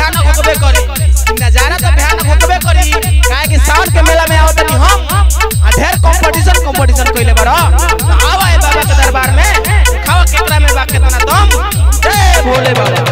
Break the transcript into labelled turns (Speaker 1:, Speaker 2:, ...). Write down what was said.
Speaker 1: भयानक होकबे करी नजारा तो भयानक होकबे करी काहे कि सावन के मेला में आवत नहीं हम आ ढेर कंपटीशन कंपटीशन कइले बारो तो आवा ए बाबा के दरबार में खावा केकरा में बा केतना दम जय भोले बाबा